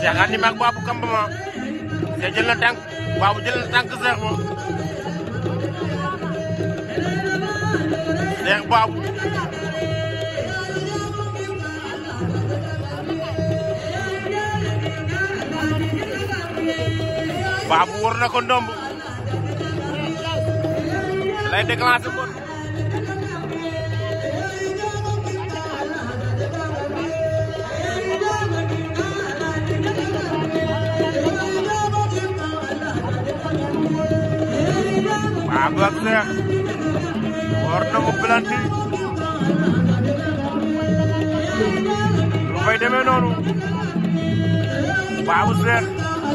Cheikh andi mag Babou Kambama Cheikh jël na tànk Babou jël na tànk Cheikh ba Cheikh Babou Babou war na ko ndomb lay déclenché ko Babou ak Cheikh war na mu planti lu fay demee noonu Babou Cheikh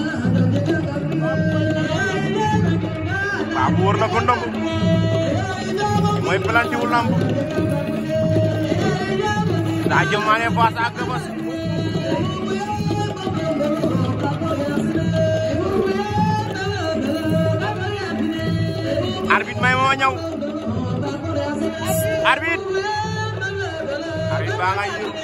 Babou war na ko ndomb mooy planti wu lamb daa jëmaane face à gabas arbitre may moo ñëw arbitre arbitre baa ngay yëw